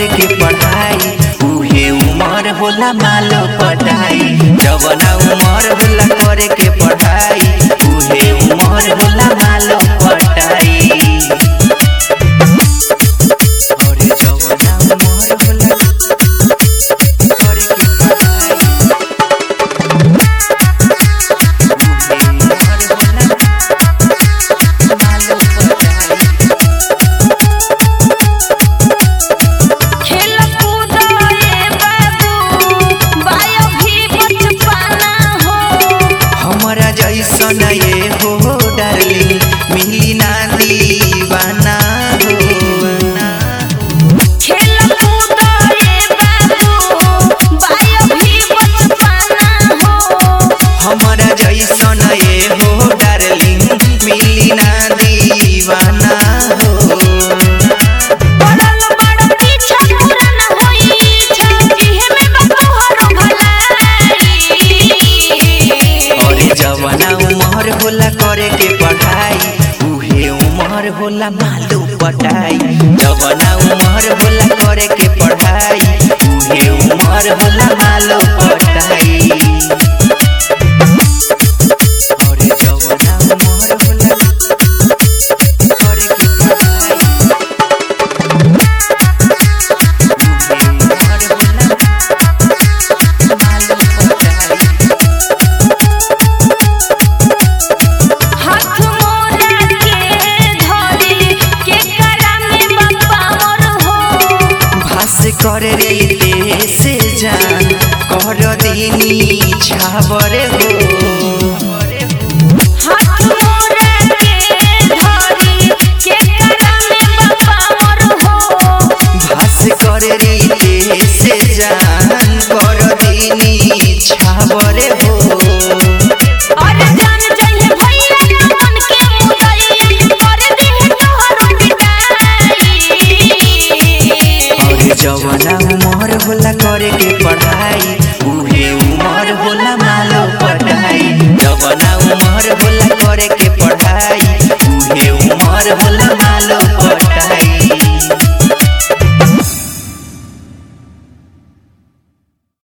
करे के पढ़ाई उहे उमर होला मालो पटाई जवना उमर होला करे के पढ़ाई उहे उमर होला मालो पटाई अरे जवना उमर होला करे के पढ़ाई उहे उमर होला मालो पटाई खेल कूद रे बाबू बायो भी बचपना हो हमरा जैसन ये हो डार्लिंग मिली ना दीवाना हो खेल कूद रे बाबू बायो भी बचपना हो हमरा जैसन ये हो डार्लिंग मिली ना दीवाना हो पड़ल बड़ पीछा पूरा न होई छे इहे में बतोहरो भलाई अरे जवाना उमर होला करे के पढ़ाई उहे उमर होला मालू पटाई जवाना उमर होला करे के पढ़ाई उहे उमर होला मालू पटाई अरे जवाना उमर होला करे के पढ़ाई उहे उमर होला मालू पटाई हाथ मोरा के धरी के करा में बपावर हो भास कर रे से जान कर दिनी छाबर हो हाथ मोरा के धरी के करा में बपावर हो भास कर रे से जान कर दिनी छाबर हो और जान जाइए भैया मन के मुदई कर दे तोहरो पिटाई अरे जवाना उमर होला करे के पढ़ाई उहे